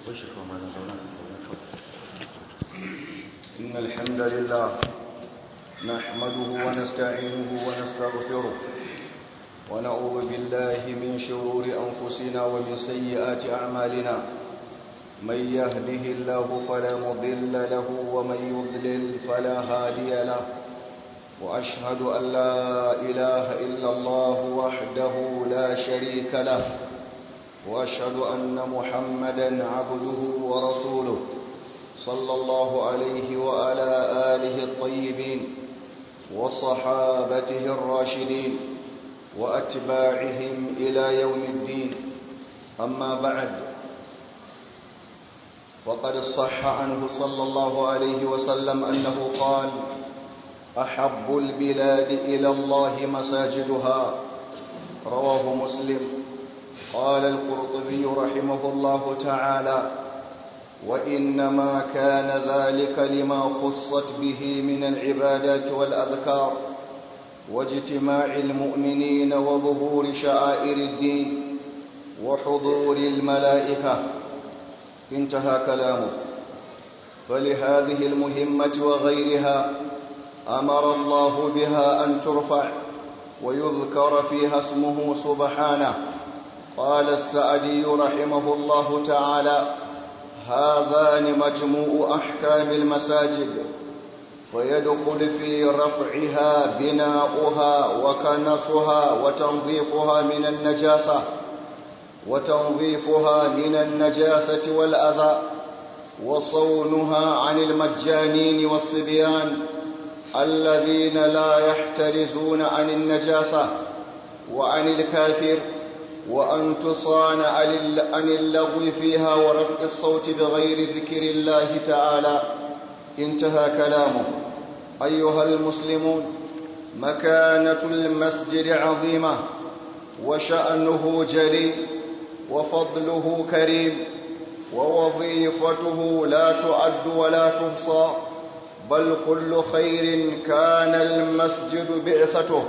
إن الحمد لله نحمده ونستعينه ونستغفره ونعوذ بالله من شرور أنفسنا ومن سيئات أعمالنا من يهده الله فلا مضل له ومن يضلل فلا هادي له وأشهد أن لا إله إلا الله وحده لا شريك له وأشهد أن محمدا عبده ورسوله صلى الله عليه وعلى آله الطيبين وصحابته الراشدين وأتباعهم إلى يوم الدين أما بعد فقد صح عنه صلى الله عليه وسلم أنه قال أحب البلاد إلى الله مساجدها رواه مسلم قال القرطبي رحمه الله تعالى وإنما كان ذلك لما خصت به من العبادات والأذكار واجتماع المؤمنين وظهور شعائر الدين وحضور الملائكة انتهى كلامه فلهذه المهمة وغيرها أمر الله بها أن ترفع ويذكر فيها اسمه سبحانه قال السعدي رحمه الله تعالى هذان مجموع أحكام المساجد فيدخل في رفعها بناؤها وكنسها وتنظيفها من النجاسة وتنظيفها من النجاسة والأذى وصونها عن المجانين والصبيان الذين لا يحترزون عن النجاسة وعن الكافر وأن تصان عن اللغو فيها ورفع الصوت بغير ذكر الله تعالى انتهى كلامه أيها المسلمون مكانة المسجد عظيمة وشأنه جليل وفضله كريم ووظيفته لا تعد ولا تحصى بل كل خير كان المسجد بعثته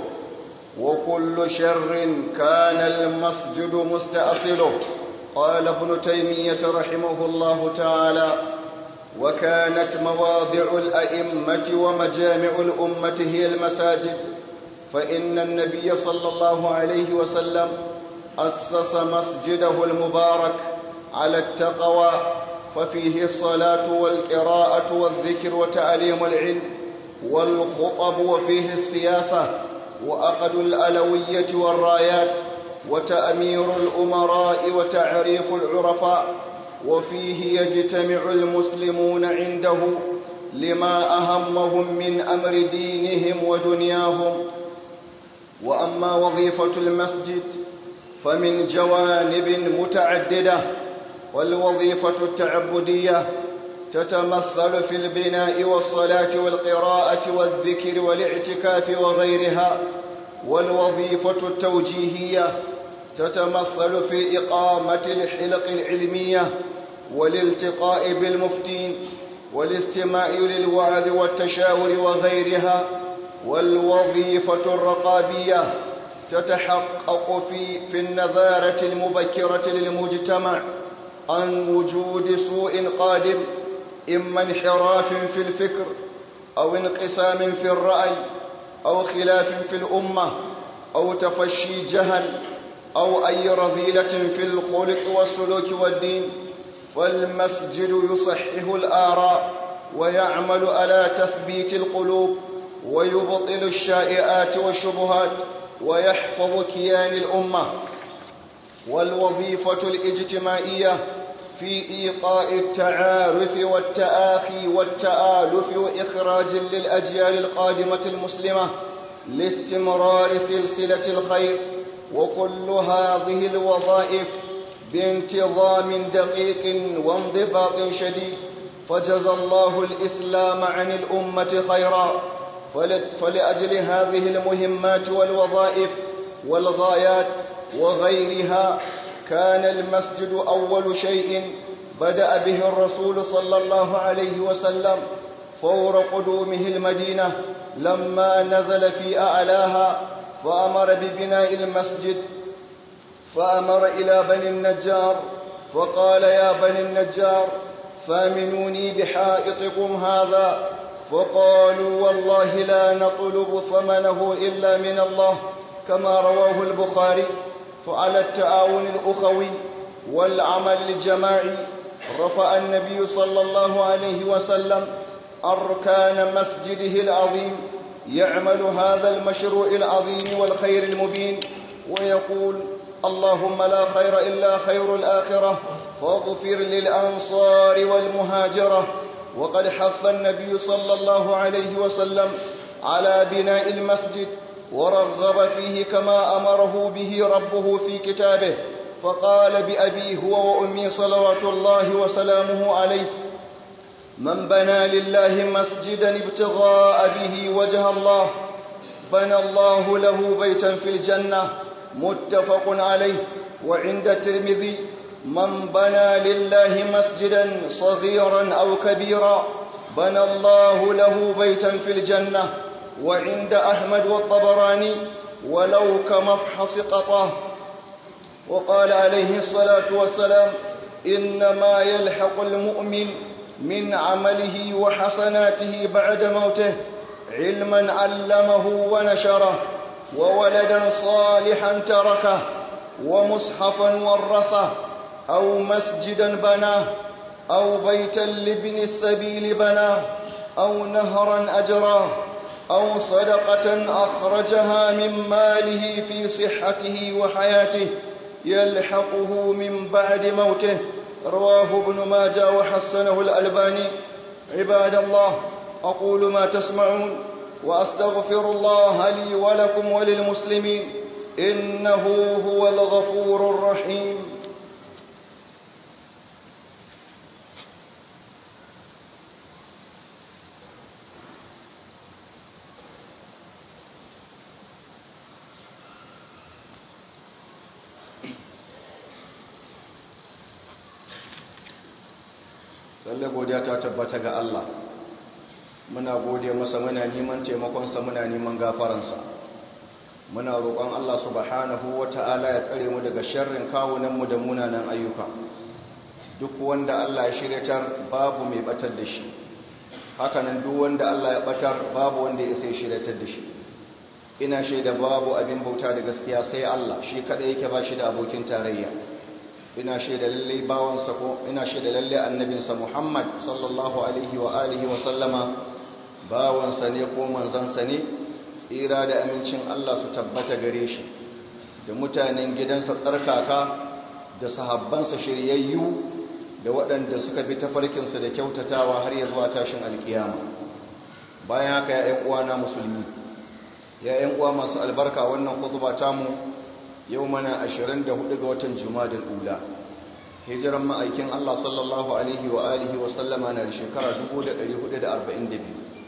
وكل شر كان المسجد مستأصله قال ابن تيمية رحمه الله تعالى وكانت مواضع الأئمة ومجامع الأمة هي المساجد فإن النبي صلى الله عليه وسلم أسس مسجده المبارك على التقوى ففيه الصلاة والقراءة والذكر وتعليم العلم والخطب وفيه السياسة وأقد الألوية والرايات وتأمير الأمراء وتعريف العرفاء وفيه يجتمع المسلمون عنده لما أهمهم من أمر دينهم ودنياهم وأما وظيفة المسجد فمن جوانب متعددة والوظيفة التعبدية تتمثل في البناء والصلاة والقراءة والذكر والاعتكاف وغيرها والوظيفة التوجيهية تتمثل في إقامة الحلق العلمية والالتقاء بالمفتين والاستماع للوعظ والتشاور وغيرها والوظيفة الرقابية تتحقق في, في النظارة المبكرة للمجتمع عن وجود سوء قادم إما انحراف في الفكر أو انقسام في الرأي أو خلاف في الأمة أو تفشي جهل أو أي رذيلة في الخلق والسلوك والدين فالمسجد يصحح الآراء ويعمل على تثبيت القلوب ويبطل الشائعات والشبهات ويحفظ كيان الأمة والوظيفة الاجتماعية في إيقاء التعارف والتآخي والتآلف وإخراج للأجيال القادمة المسلمة لاستمرار سلسلة الخير وكل هذه الوظائف بانتظام دقيق وانضباط شديد فجزى الله الإسلام عن الأمة خيرا فلأجل هذه المهمات والوظائف والغايات وغيرها كان المسجد أول شيء بدأ به الرسول صلى الله عليه وسلم فور قدومه المدينة لما نزل في أعلاها فأمر ببناء المسجد فأمر إلى بني النجار فقال يا بني النجار ثامنوني بحائطكم هذا فقالوا والله لا نطلب ثمنه إلا من الله كما رواه البخاري فعلى التعاون الأخوي والعمل الجماعي رفع النبي صلى الله عليه وسلم أركان مسجده العظيم يعمل هذا المشروع العظيم والخير المبين ويقول اللهم لا خير إلا خير الآخرة فاغفر للأنصار والمهاجرة وقد حث النبي صلى الله عليه وسلم على بناء المسجد ورغب فيه كما أمره به ربه في كتابه فقال بأبي هو وأمي صلوات الله وسلامه عليه من بنى لله مسجدا ابتغاء به وجه الله بنى الله له بيتا في الجنة متفق عليه وعند الترمذي من بنى لله مسجدا صغيرا أو كبيرا بنى الله له بيتا في الجنة وعند أحمد والطبراني ولو كمفحص قطاه وقال عليه الصلاة والسلام إنما يلحق المؤمن من عمله وحسناته بعد موته علما علمه ونشره وولدا صالحا تركه ومصحفا ورثه أو مسجدا بناه أو بيتا لابن السبيل بناه أو نهرا أجراه أو صدقة أخرجها من ماله في صحته وحياته يلحقه من بعد موته رواه ابن ماجه وحسنه الألباني عباد الله أقول ما تسمعون وأستغفر الله لي ولكم وللمسلمين إنه هو الغفور الرحيم lalle godiya ta tabbata ga Allah muna gode masa muna neman taimakonsa muna neman gafaransa muna roƙon Allah subhanahu wata'ala ya tsare mu daga sharrin kawunanmu da munanan ayyuka duk wanda Allah ya shiryatar babu mai batar da shi hakanan duk wanda Allah ya batar babu wanda ya sai shiryatar da shi ina shaida babu abin bauta da gaskiya sai Allah shi kada yake ba shi da abokin tarayya ina shaida lalle bawansa ko ina shaida lalle annabinsa Muhammad sallallahu alaihi wa alihi wa sallama bawansa ne ko manzansa ne tsira da amincin Allah su tabbata gare shi da mutanen gidansa tsarkaka da sahabbansa shiryayyu da waɗanda suka bi tafarkinsa da kyautatawa har ya zuwa tashin alkiyama bayan haka ya uwana musulmi ya uwa masu albarka wannan khutba tamu yau mana 24 ga watan jumadal ula hijiran ma'aikin Allah sallallahu alaihi wa alihi wa sallama na da shekara 1442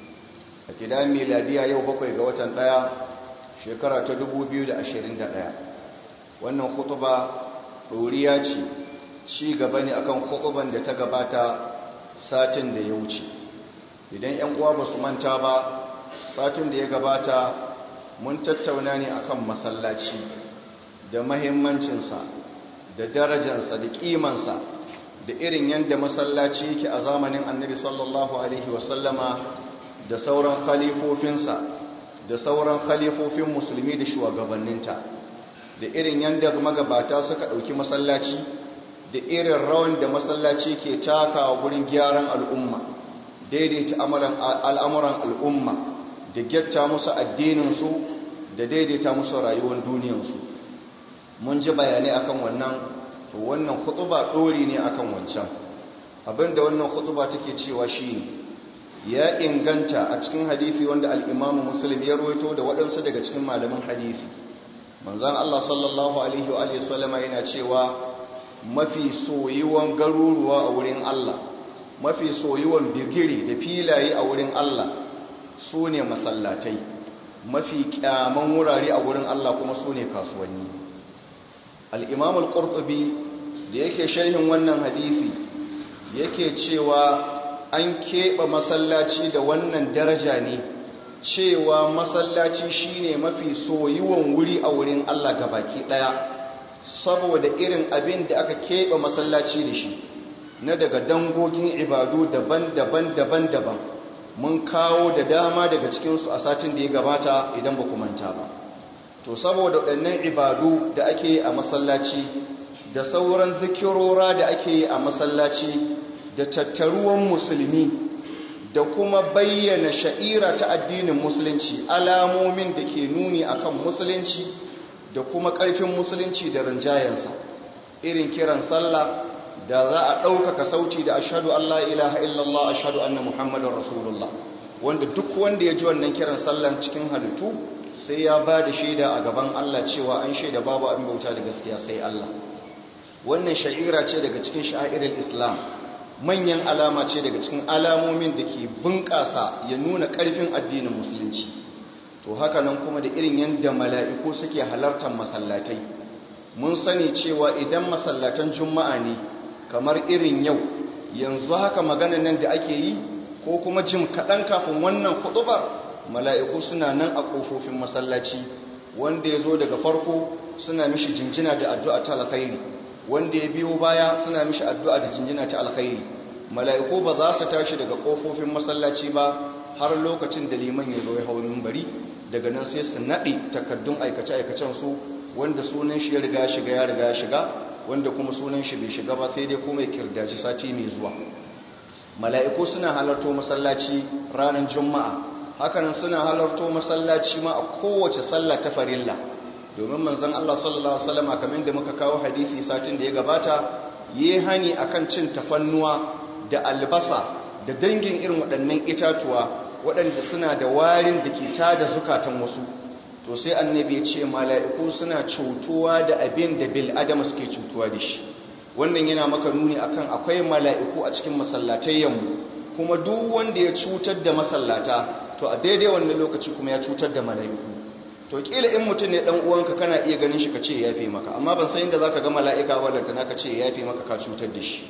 a gida miladiya yau bakwai ga watan daya shekara ta 2021 wannan khutba ɗoriya ce ci gaba ne akan khutuban da ta gabata satin da ya wuce idan 'yan uwa ba su manta ba satin da ya gabata mun tattauna ne akan masallaci da mahimmancinsa da darajansa da kimansa da irin yadda masallaci yake a zamanin annabi sallallahu alaihi wasallama da sauran khalifofinsa da sauran khalifofin musulmi da shugabanninta da irin yadda magabata suka ɗauki masallaci da irin rawan da masallaci ke takawa gurin gyaran al'umma daidaita al'amuran al'umma da gyatta musu addininsu da daidaita musu rayuwar duniyarsu mun ji bayanai akan wannan to wannan khutuba dori ne akan wancan abinda wannan khutuba take cewa shine ya inganta a cikin hadisi wanda al-Imam Muslim ya rawaito da waɗansu daga cikin malaman hadisi manzon Allah sallallahu alaihi wa alihi sallama yana cewa mafi soyuwan garuruwa a wurin Allah mafi soyuwan bigiri da filaye a wurin Allah sune masallatai mafi kyaman wurare a wurin Allah kuma sune kasuwanni al'imam al'urtubi da yake sharhin wannan hadithi yake cewa an keɓe masallaci da wannan daraja ne cewa masallaci shine mafi soyuwan wuri a wurin Allah baki ɗaya saboda irin abin da aka keɓe masallaci da shi na daga dangogin ibadu daban-daban daban-daban mun kawo da dama daga cikinsu a satin da ya gabata idan ba manta ba to saboda waɗannan ibadu da ake yi a masallaci da sauran zikirora da ake yi a masallaci da tattaruwan musulmi da kuma bayyana sha'ira ta addinin musulunci alamomin da ke nuni akan musulunci da kuma ƙarfin musulunci da rinjayensa irin kiran sallah da za a ɗaukaka sauti da ashadu Allah ilaha illallah ashadu anna muhammadun rasulullah wanda duk wanda ya ji wannan kiran sallan cikin halittu sai ya ba da shaida a gaban Allah cewa an shaida babu abin bauta da gaskiya sai Allah wannan sha'ira ce daga cikin sha'irar islam manyan alama ce daga cikin alamomin da ke bunƙasa ya nuna ƙarfin addinin musulunci to haka nan kuma da irin yadda mala'iku suke halartar masallatai mun sani cewa idan masallatan juma'a ne kamar irin yau yanzu haka maganan nan da ake yi ko kuma jim kaɗan kafin wannan kuɗubar mala'iku suna nan a ƙofofin masallaci wanda ya zo daga farko suna mishi jinjina da addu'a ta alkhairi wanda ya biyo baya suna mishi addu'a da jinjina ta alkhairi mala'iku ba za su tashi daga ƙofofin masallaci ba har lokacin da liman ya zo ya hau bari daga nan sai su naɗe takardun aikace-aikacen su wanda sunan shi ya riga shiga ya riga shiga wanda kuma sunan shi bai shiga ba sai dai kuma ya kirdaci sati mai zuwa mala'iku suna halarto masallaci ranar juma'a hakanan suna halarto masallaci ma a kowace sallah ta farilla domin manzon Allah sallallahu alaihi wasallam kamar da muka kawo hadisi satin da ya gabata yi hani akan cin tafannuwa da albasa da dangin irin waɗannan itatuwa waɗanda suna da warin da ke tada zukatan wasu to sai annabi ya ce mala'iku suna cutuwa da abin da bil adam suke cutuwa da shi wannan yana maka nuni akan akwai mala'iku a cikin masallatayyanmu kuma duk wanda ya cutar da masallata to a daidai wannan lokaci kuma ya cutar da mala'iku to kila in mutum ne dan uwanka kana iya ganin shi ka ce yafe maka amma ban san inda zaka ga mala'ika wallanta naka ce yafe maka ka cutar da shi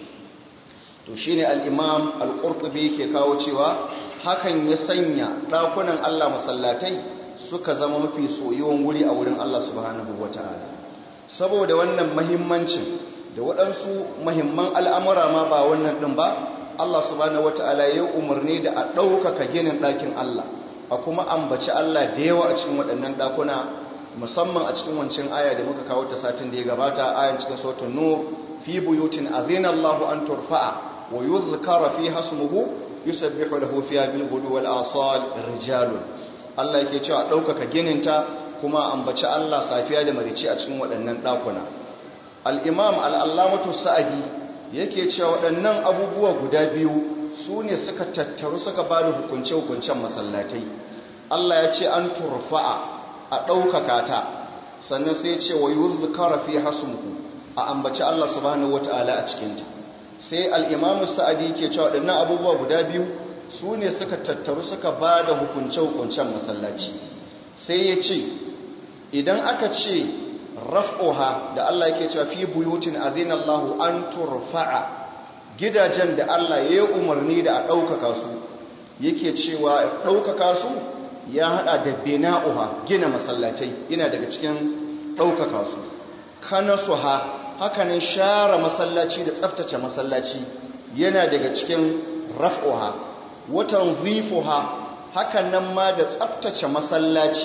to shine al-imam al-qurtubi ke kawo cewa hakan ya sanya dakunan Allah masallatai suka zama mafi soyuwan wuri a wurin Allah subhanahu wataala saboda wannan muhimmancin da waɗansu muhimman al'amura ma ba wannan ɗin ba Allah subhanahu wataala ya umarni da a ɗaukaka ginin ɗakin Allah a kuma ambaci Allah da yawa a cikin waɗannan ɗakuna musamman a cikin wancan aya da muka kawo ta satin da ya gabata ayan cikin sautin nur fi buyutin azina Allahu an turfa'a wa yuzkara fi hasmuhu yusabbihu lahu fiha bil ghudu wal asal rijalun Allah yake cewa ɗaukaka gininta kuma ambaci Allah safiya da marici a cikin waɗannan ɗakuna al-imam al-allamatu sa'adi yake cewa waɗannan abubuwa guda biyu su ne suka tattaru suka ba da hukunce-hukuncen masallatai Allah ya ce an turfa'a a ɗaukaka ta sannan sai ce wa yuzkara fi hasmuhu a ambaci Allah subhanahu wata'ala a cikinta sai al-imam sa'adi ke cewa waɗannan abubuwa guda biyu su ne suka tattaru suka ba da hukunce-hukuncen masallaci sai ya ce idan aka ce raf'oha da Allah yake cewa fi buyutin azinallahu an turfa'a gidajen da Allah ya yi umarni da a ɗaukaka su yake cewa ɗaukaka su ya haɗa da bina'uha gina masallacai yana daga cikin ɗaukaka su kanasuha hakanan share masallaci da tsaftace masallaci yana daga cikin raf'oha watan zifuha hakan nan ma da tsabtace masallaci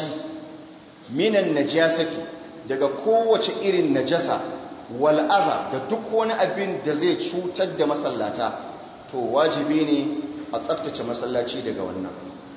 minan najasati daga kowace irin najasa wal'aza da duk wani abin da zai cutar da masallata to wajibi ne a tsabtace masallaci daga wannan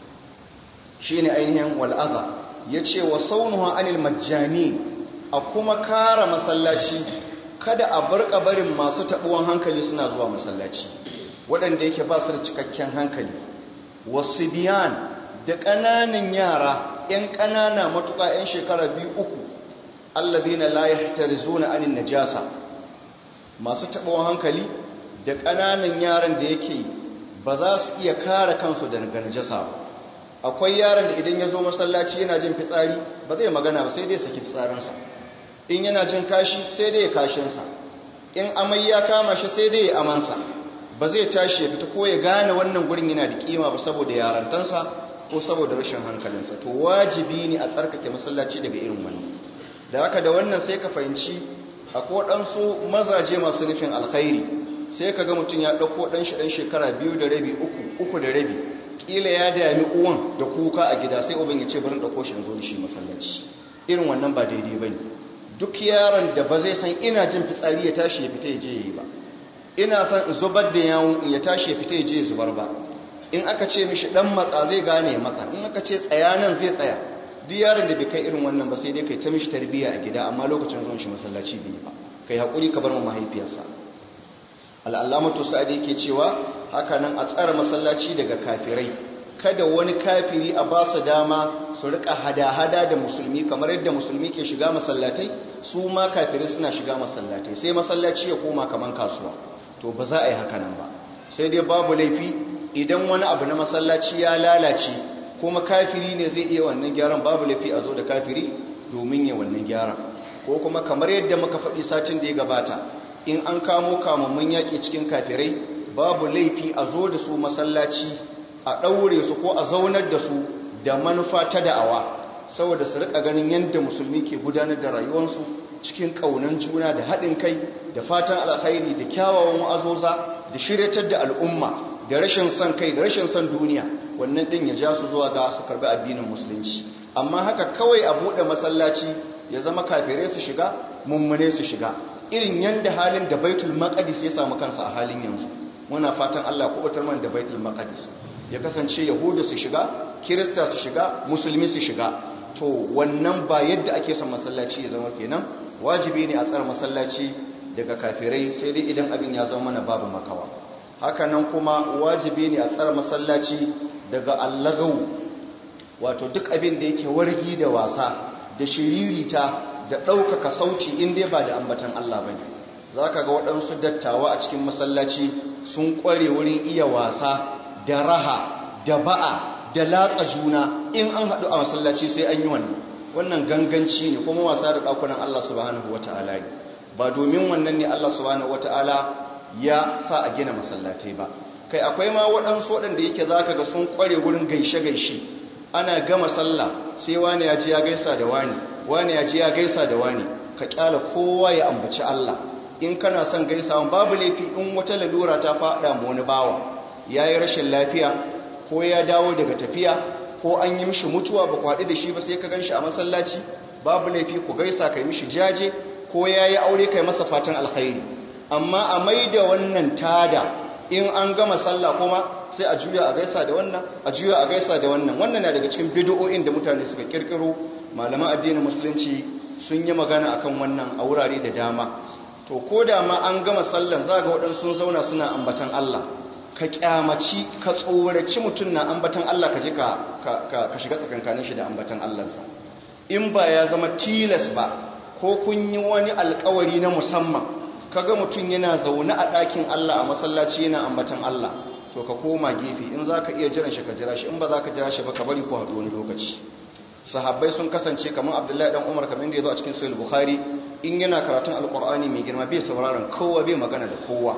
shi ne ainihin wal'aza ya ce wa saunuwa anil majani a kuma kara masallaci kada a bar barin masu taɓuwan hankali suna zuwa masallaci waɗanda yake ba su da cikakken hankali wasu biyan da ƙananan yara 'yan ƙanana matuƙa 'yan shekara biyu uku allazina la yahtarizuna anin najasa masu taɓawan hankali da ƙananan yaran da yake ba za su iya kare kansu daga najasa ba akwai yaran da idan ya zo masallaci yana jin fitsari ba zai magana ba sai dai saki fitsarinsa in yana jin kashi sai dai ya kashinsa in amai ya kama shi sai dai ya amansa ba zai tashi ya fita ko ya gane wannan gurin yana da kima ba saboda yarantansa ko saboda rashin hankalinsa to wajibi ne a tsarkake masallaci daga irin wannan da haka da wannan sai ka fahimci akwai waɗansu mazaje masu nufin alkhairi sai ka ga mutum ya ɗauko ɗan shi ɗan shekara biyu da rabi uku uku da rabi ƙila ya dami uwan da kuka a gida sai uban ya ce barin ɗauko shi zo da shi masallaci irin wannan ba daidai ba ne duk yaron da ba zai san ina jin fitsari ya tashi ya fita ya je ya yi ba ina son in zubar da yawon ya tashi ya fita ya je ya zubar ba in aka ce mishi ɗan matsa zai gane matsa in aka ce tsaya nan zai tsaya duk yaron da bai kai irin wannan ba sai dai kai ta mishi tarbiyya a gida amma lokacin zuwan shi masallaci bai ba kai haƙuri ka bar mu mahaifiyarsa al'allamatu sa'adi yake cewa haka nan a tsara masallaci daga kafirai kada wani kafiri a ba su dama su rika hada-hada da musulmi kamar yadda musulmi ke shiga masallatai su ma kafirai suna shiga masallatai sai masallaci ya koma kamar kasuwa to ba za a yi haka nan ba sai dai babu laifi idan wani abu na masallaci ya lalace kuma kafiri ne zai iya wannan gyaran babu laifi a zo da kafiri domin ya wannan gyaran ko kuma kamar yadda muka faɗi satin da ya gabata in an kamo kamammun yaƙi cikin kafirai babu laifi a zo da su masallaci a ɗaure su ko a zaunar da su da manufa ta da'awa saboda su riƙa ganin yadda musulmi ke gudanar da rayuwarsu cikin ƙaunan juna da haɗin kai da fatan alkhairi da kyawawan wa'azoza da shiryatar da al'umma da rashin son kai da rashin son duniya wannan ɗin ya ja su zuwa ga su karɓi addinin musulunci amma haka kawai a buɗe masallaci ya zama kafirai su shiga mummune su shiga irin yanda halin da baitul maqdis ya samu kansa a halin yanzu muna fatan Allah ya kubutar mana da baitul maqdis ya kasance yahudu su shiga kirista su shiga musulmi su shiga to wannan ba yadda ake son masallaci ya zama kenan wajibi ne a tsara masallaci daga kafirai sai dai idan abin ya zama mana babu makawa haka nan kuma wajibi ne a tsara masallaci daga allagau wato duk abin da yake wargi da wasa da shiririta da ɗaukaka sauti inda ba da ambatan Allah ba ne za ka ga waɗansu dattawa a cikin masallaci sun ƙware wurin iya wasa da raha da ba'a da latsa juna in an haɗu a masallaci sai an yi wannan wannan ganganci ne kuma wasa da ɗakunan Allah subhanahu wata'ala ne ba domin wannan ne Allah subhanahu wata'ala ya sa a gina masallatai ba kai akwai ma waɗansu waɗanda yake za ka ga sun ƙware wurin gaishe-gaishe ana gama sallah sai wani ya ji ya gaisa da wani wani ya ji ya gaisa da wani ka kyala kowa ya ambaci Allah in kana son gaisawan babu laifi in wata lalura ta faɗa mu wani bawa yayi rashin lafiya ko ya dawo daga tafiya ko an yi mishi mutuwa ba kwaɗi da shi ba sai ka ganshi a masallaci babu laifi ku gaisa kai mishi jaje ko yayi aure kai masa fatan alkhairi amma a maida wannan tada in an gama sallah kuma sai a juya a gaisa da wannan a juya a gaisa da wannan wannan na daga cikin bid'o'in da mutane suka kirkiro malaman addinin musulunci sun yi magana akan wannan a wurare da dama to ko da ma an gama sallan za ga waɗansu sun zauna suna ambatan Allah ka kyamaci ka tsoraci mutum na ambatan Allah ka je ka shiga tsakankanin shi da ambatan Allahnsa in ba ya zama tilas ba ko kun yi wani alkawari na musamman kaga mutum yana zaune a ɗakin Allah a masallaci yana ambatan Allah to ka koma gefe in za ka iya jiran shi ka jira shi in ba za ka jira shi ba ka bari ku haɗu wani lokaci sahabbai sun kasance kamar abdullahi dan umar kamar da ya zo a cikin sahih bukhari in yana karatun alqur'ani mai girma bai sauraron kowa bai magana da kowa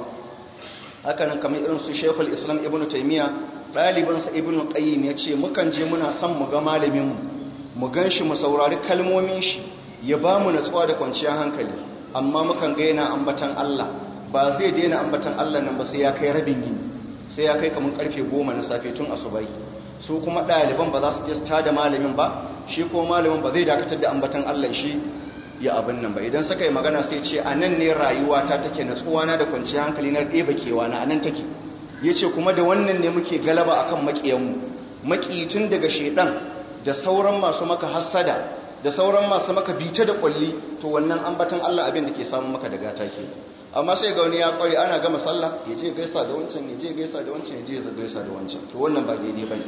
haka nan kamar irin su shaykhul islam ibnu taymiya ɗaliban sa ibnu qayyim ya ce mukan je muna son mu ga malamin mu mu ganshi mu saurari kalmomin shi ya ba mu natsuwa da kwanciyar hankali amma mukan ga yana ambatan Allah ba zai daina ambatan Allah nan ba sai ya kai rabin yini sai ya kai kamar karfe goma na safe tun asubahi su kuma ɗaliban ba za su je su tada malamin ba shi kuma malamin ba zai dakatar da ambatan Allah shi ya abin nan ba idan suka yi magana sai ce a nan ne rayuwa ta take natsuwana da kwanciyar hankali na ɗeba kewa na a nan take ya ce kuma da wannan ne muke galaba akan maƙiyanmu maƙi tun daga shaidan da sauran masu maka hassada da sauran masu maka bita da ƙwalli to wannan ambatan Allah abin da ke samun maka da gata ke amma sai ga wani ya ƙware ana gama sallah ya je gaisa da wancan ya je gaisa da wancan ya je gaisa da wancan to wannan ba daidai ba ne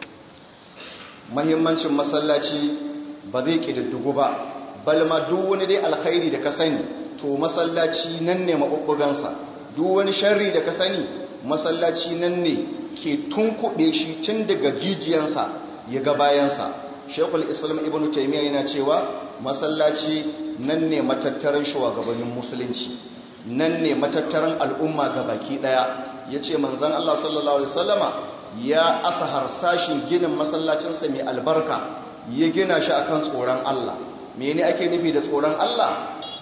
mahimmancin masallaci ba zai ƙididdigu ba balma duk wani dai alkhairi da ka sani to masallaci nan ne maɓuɓɓugansa duk wani sharri da ka sani masallaci nan ne ke tunkuɗe shi tun daga jijiyansa ya ga bayansa shekul islam ibn taimiyya yana cewa masallaci nan ne matattaran shugabannin musulunci nan ne matattaran al'umma ga baki ɗaya ya ce manzan allah sallallahu alaihi wasallama ya asa harsashin ginin masallacinsa mai albarka ya gina shi akan tsoron Allah mene ake nufi da tsoron Allah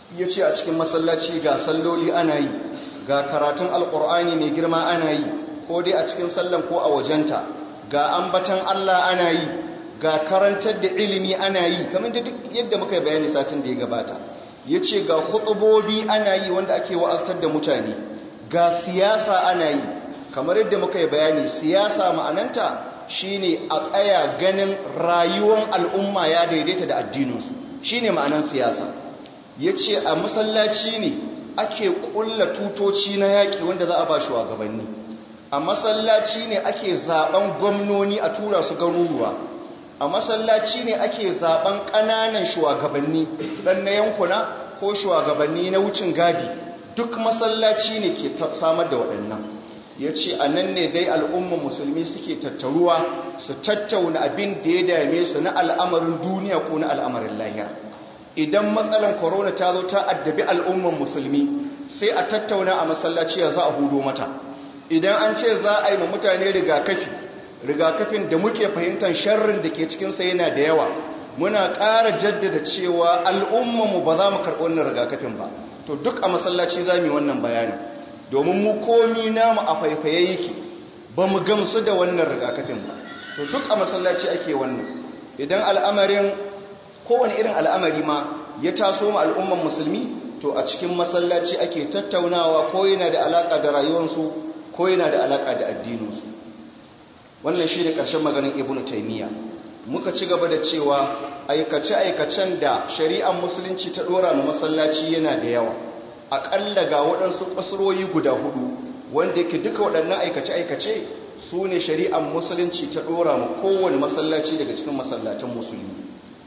ya ce a cikin masallaci ga salloli ana yi ga karatun alkur'ani mai girma ana yi ko dai a cikin sallan ko a wajenta ga ambatan allah ana yi ga karantar da ilimi ana yi kamar da duk yadda muka bayani satin da ya gabata ya ce ga hutubobi ana yi wanda ake wa'aztar da mutane ga siyasa ana yi kamar yadda muka yi bayani siyasa ma'ananta shine a tsaya ganin rayuwar al'umma ya daidaita da addininsu shine ma'anan siyasa ya ce a masallaci ne ake kulla tutoci na yaƙi wanda za a ba shugabanni a masallaci ne ake zaben gwamnoni a tura su garuruwa a masallaci ne ake zaben ƙananan shugabanni ɗan na yankuna ko shugabanni na wucin gadi duk masallaci ne ke samar da waɗannan ya ce a nan ne dai al'umman musulmi suke tattaruwa su tattauna abin da ya dame su na al'amarin duniya ko na al'amarin lahira idan matsalan korona ta zo ta addabi al'umman musulmi sai a tattauna a masallaci ya za a hudo mata idan an ce za a yi ma mutane rigakafi rigakafin da muke fahimtar sharrin da ke cikinsa yana da yawa muna ƙara jaddada cewa al'ummanmu ba za mu karɓi wannan rigakafin ba to duk a masallaci za mu yi wannan bayani domin mu komi namu a faifaye yake ba mu gamsu da wannan rigakafin ba to duk a masallaci ake wannan idan al'amarin kowane irin al'amari ma ya taso ma al'umman musulmi to a cikin masallaci ake tattaunawa ko yana da alaƙa da rayuwarsu ko yana da alaƙa da addininsu wannan shi ne ƙarshen maganin ibn taimiyya muka ci gaba da cewa aikace-aikacen da shari'ar musulunci ta ɗora ma masallaci yana da yawa aƙalla ga waɗansu ƙasuroyi guda hudu wanda yake duka waɗannan aikace-aikace su ne shari'ar musulunci ta ɗora ma kowane masallaci daga cikin masallatan musulmi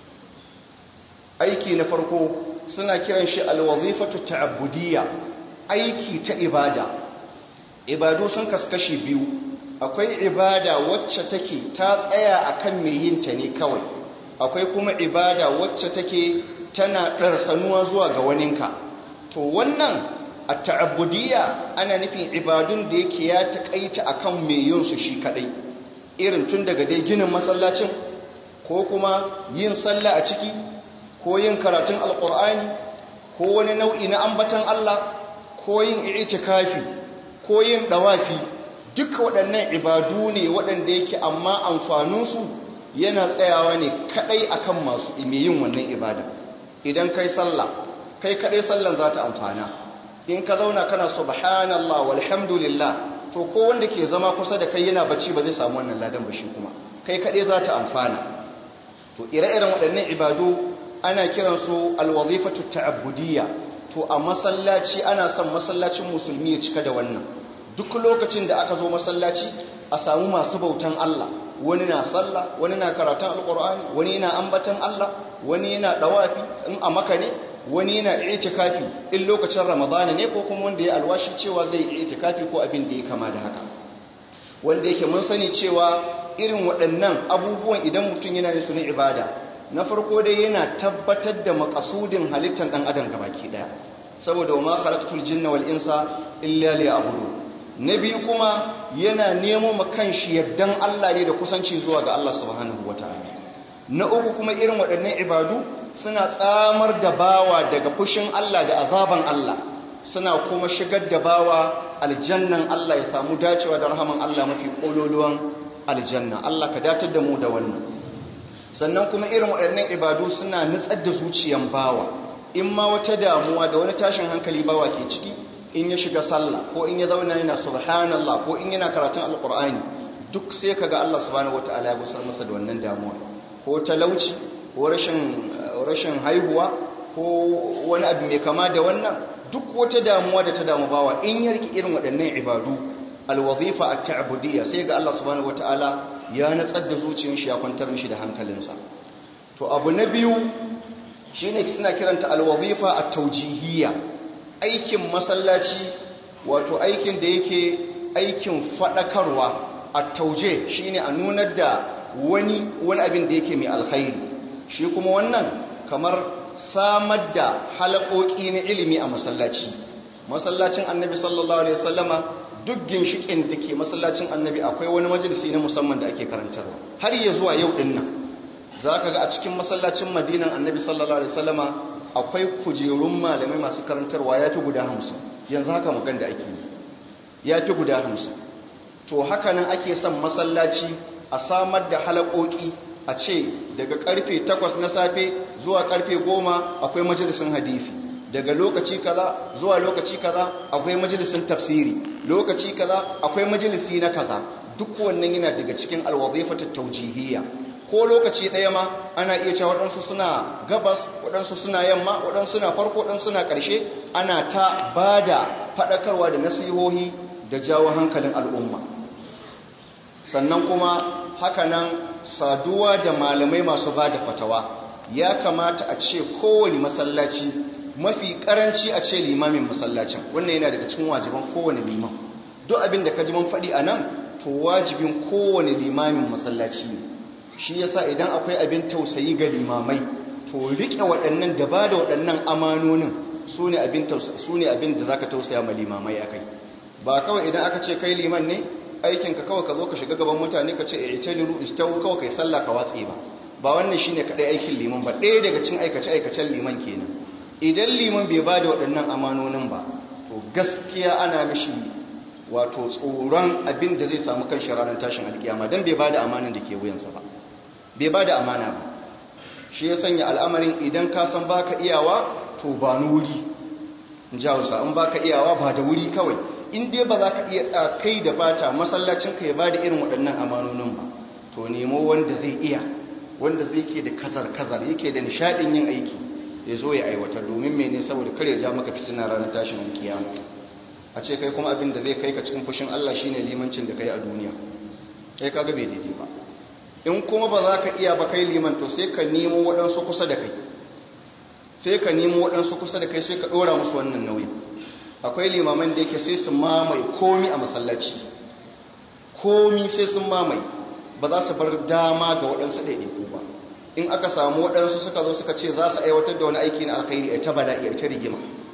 aiki na farko suna kiran shi alwazifatu ta'abbudiyya aiki ta ibada ibadu sun kaskashi biyu akwai ibada wacce take ta tsaya akan mai yin ta ne kawai akwai kuma ibada wacce take tana ɗarsanuwa zuwa ga waninka to wannan a ta'abbudiyya ana nufin ibadun da yake ya taƙaita akan mai yin su shi kaɗai irin tun daga dai ginin masallacin ko kuma yin sallah a ciki ko yin karatun alƙur'ani ko wani nau'i na ambatan Allah ko yin itikafi ko yin ɗawafi duka waɗannan ibadu ne waɗanda yake amma amfaninsu yana tsayawa ne kaɗai akan masu yin wannan ibada idan kai sallah kai kaɗai sallan za ta amfana in ka zauna kana subhanallah walhamdulillah to ko wanda ke zama kusa da kai yana bacci ba zai samu wannan ladan ba shi kuma kai kaɗai za ta amfana to ire-iren waɗannan ibadu ana kiransu alwazifatu ta'abbudiyya to a masallaci ana son masallacin musulmi ya cika da wannan duk lokacin da aka zo masallaci a samu masu bautan Allah wani na sallah wani na karatun alkur'ani wani yana ambatan Allah wani yana dawafi in a maka ne wani yana itikafi in lokacin ramadana ne ko kuma wanda ya alwashi cewa zai yi itikafi ko abin da ya kama da haka wanda yake mun sani cewa irin waɗannan abubuwan idan mutum yana yin su na ibada na farko dai yana tabbatar da makasudin halittar ɗan adam gabaki ɗaya saboda wa ma khalaqtul jinna wal insa illa liya'budun na biyu kuma yana nemo makanshi yardan Allah ne da kusanci zuwa ga Allah subhanahu wata'ala na uku kuma irin waɗannan ibadu suna tsamar da bawa daga fushin Allah da azaban Allah suna kuma shigar da bawa aljannan Allah ya samu dacewa da rahaman Allah mafi kololuwan aljanna Allah ka datar da mu da wannan sannan kuma irin waɗannan ibadu suna nutsar da zuciyan bawa in ma wata damuwa da wani tashin hankali bawa ke ciki in ya shiga sallah ko in ya zauna yana subhanallah ko in yana karatun alkur'ani duk sai kaga Allah subhanahu wataala ya gusar masa da wannan damuwa ko talauci ko rashin rashin haihuwa ko wani abu mai kama da wannan duk wata damuwa da ta damu bawa in ya riki irin waɗannan ibadu alwazifa at-ta'budiyya sai ga Allah subhanahu wataala ya natsar da zuciyar shi ya kwantar mishi da hankalinsa to abu na biyu shine suna kiranta alwazifa at-tawjihiyya aikin masallaci wato aikin da yake aikin fadakarwa a tauje shine a nunar da wani wani abin da yake mai alkhairi shi kuma wannan kamar samar da halakoki na ilimi a masallaci masallacin annabi sallallahu alaihi wasallama duk ginshikin da ke masallacin annabi akwai wani majalisi na musamman da ake karantarwa har ya zuwa yau din nan za ka ga a cikin masallacin madinan annabi sallallahu alaihi wasallama akwai kujerun malamai masu karantarwa ya fi guda hamsin yanzu haka magan da ake yi ya fi guda hamsin to haka nan ake son masallaci a samar da halakoki a ce daga karfe 8 na safe zuwa karfe 10 akwai majalisun hadisi daga lokaci kaza zuwa lokaci kaza akwai majalisun tafsiri lokaci kaza akwai majalisi na kaza duk wannan yana daga cikin alwazifatat tawjihiyya ko lokaci ɗaya ma ana iya cewa waɗansu suna gabas waɗansu suna yamma waɗansu suna farko waɗansu suna ƙarshe ana ta ba da faɗakarwa da nasihohi da jawo hankalin al'umma sannan kuma hakanan saduwa da malamai masu ba da fatawa ya kamata a ce kowane masallaci mafi ƙaranci a ce limamin masallacin wannan yana daga cikin wajiban kowane liman duk abin da ka ji man faɗi a nan to wajibin kowane limamin masallaci ne shi yasa idan akwai abin tausayi ga limamai to riƙe waɗannan da ba da waɗannan amanonin su ne abin da za ka tausaya ma limamai a kai ba kawai idan aka ce kai liman ne aikinka kawai ka zo ka shiga gaban mutane ka ce a ita liru istawu kawai kai sallah ka watse ba ba wannan shi ne kaɗai aikin liman ba ɗaya daga cin aikace-aikacen liman kenan idan liman bai ba da waɗannan amanonin ba to gaskiya ana mishi wato tsoron abin da zai samu kan shi ranar tashin alkiyama don bai ba da amanin da ke wuyansa ba bai ba da amana ba shi ya sanya al'amarin idan ka san ba ka iyawa to ba ni wuri jawusa in ba ka iyawa ba da wuri kawai in dai ba za ka iya tsakai da fata masallacinka ya ba da irin waɗannan amanonin ba to nemo wanda zai iya wanda zai ke da kazar-kazar yake da nishaɗin yin aiki ya zo ya aiwatar domin mene saboda kare ja maka fitina ranar tashin alkiyama a ce kai kuma abin da zai kai ka cikin fushin Allah shine limancin da kai a duniya kai kaga bai daidai ba in kuma ba za ka iya ba kai liman to sai ka nemo waɗansu kusa da kai sai ka nemo waɗansu kusa da kai sai ka ɗora musu wannan nauyi akwai limaman da yake sai su mamaye komi a masallaci komi sai sun mamaye ba za su bar dama ga waɗansu ɗaiɗaiku ba in aka samu waɗansu suka zo suka ce za su aiwatar da wani aiki na alkhairi a ta bala'i a ta rigima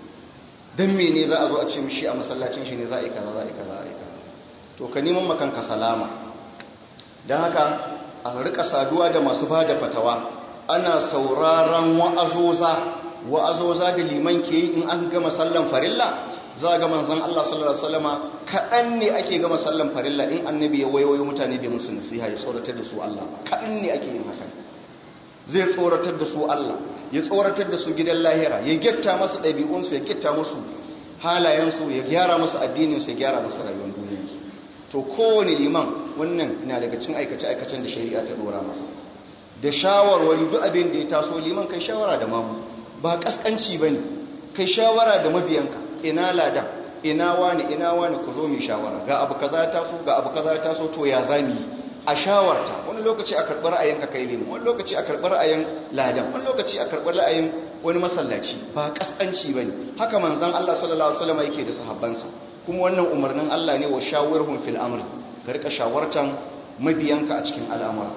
don mene za a zo a ce mishi a masallacin shi ne za a yi kaza za a yi kaza za a yi kaza to ka neman makanka salama don haka a rika saduwa da masu ba da fatawa ana sauraron wa'azoza wa'azoza da liman ke yi in an gama sallan farilla za ga manzon Allah sallallahu alaihi wasallama kaɗan ne ake gama sallan farilla in annabi ya wayoyi mutane bai musu nasiha ya tsoratar da su Allah kaɗan ne ake yin haka zai tsoratar da su Allah ya tsoratar da su gidan lahira ya getta masu ɗabi'unsu ya getta musu halayensu ya gyara musu addininsu ya gyara musu rayuwar duniyarsu to kowane liman wannan na daga cin aikace-aikacen da shari'a ta dora masa da shawarwari duk abin da ya taso liman kai shawara da mamu ba kaskanci ba ne kai shawara da mabiyanka ina lada ina wani ina wani ku zo mai shawara ga abu kaza ya taso ga abu kaza ya taso to ya zami a shawarta wani lokaci a karɓar ra'ayin ka kai liman wani lokaci a karɓar ra'ayin ladan wani lokaci a karɓar ra'ayin wani masallaci ba kaskanci ba ne haka manzon Allah sallallahu alaihi wasallam yake da sahabbansa kuma wannan umarnin Allah ne wa shawirhum fil amr ka rika shawartan mabiyanka a cikin al'amura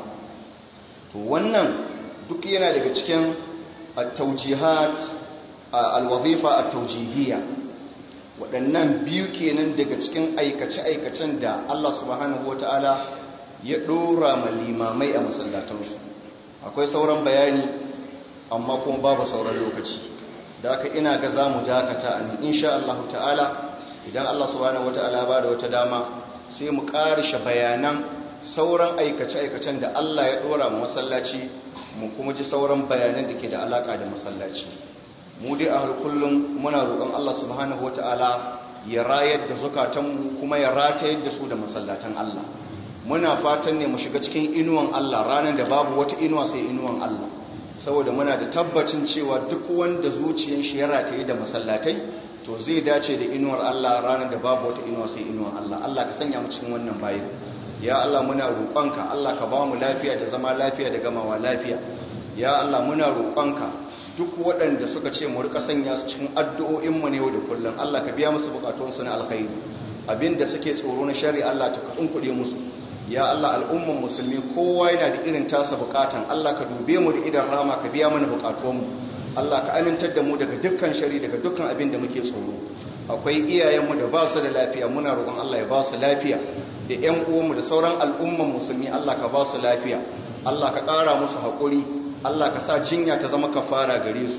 to wannan duk yana daga cikin at-tawjihat al-wazifa at-tawjihiyya waɗannan biyu kenan daga cikin aikace-aikacen da Allah subhanahu wataala ya dora ma limamai a masallatansu akwai sauran bayani amma kuma babu sauran lokaci da haka ina ga zamu dakata an insha Allah ta'ala idan Allah subhanahu wata'ala ba da wata dama sai mu karishe bayanan sauran aikace-aikacen da Allah ya dora mu masallaci mu kuma ji sauran bayanan da ke da alaka da masallaci mu dai a kullum muna roƙon Allah subhanahu wata'ala ya rayar da zukatanmu kuma ya ratayar da su da masallatan Allah muna fatan ne mu shiga cikin inuwan Allah ranar da babu wata inuwa sai inuwan Allah saboda muna da tabbacin cewa duk wanda zuciyar shi ya rataye da masallatai to zai dace da inuwar Allah ranar da babu wata inuwa sai inuwar Allah Allah ka sanya mu cikin wannan bayin ya Allah muna roƙonka Allah ka ba mu lafiya da zama lafiya da gamawa lafiya ya Allah muna roƙonka duk waɗanda suka ce mu rika sanya su cikin addu'o'in mu ne yau da kullum Allah ka biya musu bukatunsu na alkhairi abinda suke tsoro na shari Allah ta kuɗe musu ya Allah al'umman musulmi kowa yana da irin tasa bukatan Allah ka dube mu da idan rama ka biya mana bukatunmu Allah ka amintar da mu daga dukkan shari daga dukkan abin da muke tsoro akwai iyayenmu da ba su da lafiya muna roƙon Allah ya ba su lafiya da ƴan uwanmu da sauran al'umman musulmi Allah ka ba su lafiya Allah ka ƙara musu haƙuri Allah ka sa jinya ta zama kafara gare su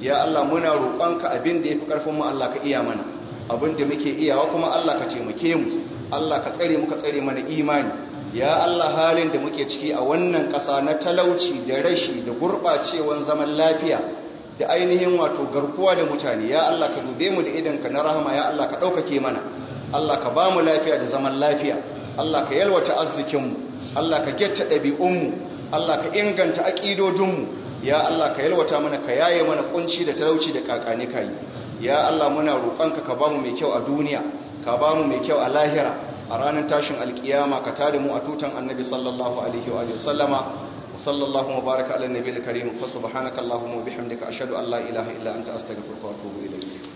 ya Allah muna roƙonka abin da yafi karfin mu Allah ka iya mana abin da muke iyawa kuma Allah ka taimake mu Allah ka tsare mu ka tsare mana imani ya Allah halin da muke ciki a wannan ƙasa na talauci da rashi da gurɓacewan zaman lafiya da ainihin wato garkuwa da mutane ya Allah ka dube mu da idanka na rahama ya Allah ka ɗaukake mana Allah ka ba mu lafiya da zaman lafiya Allah ka yalwata arzikinmu Allah ka getta ɗabi'unmu Allah ka inganta aƙidodinmu ya Allah ka yalwata mana ka yaye mana kunci da talauci da kakani kai ya Allah muna roƙonka ka ba mu mai kyau a duniya ka ba mu mai kyau a lahira a ranar tashin alkiyama ka tada mu a tutan annabi sallallahu alaihi wa sallama وصلى الله وبارك على النبي الكريم فسبحانك اللهم وبحمدك أشهد أن لا إله إلا أنت أستغفرك وأتوب إليك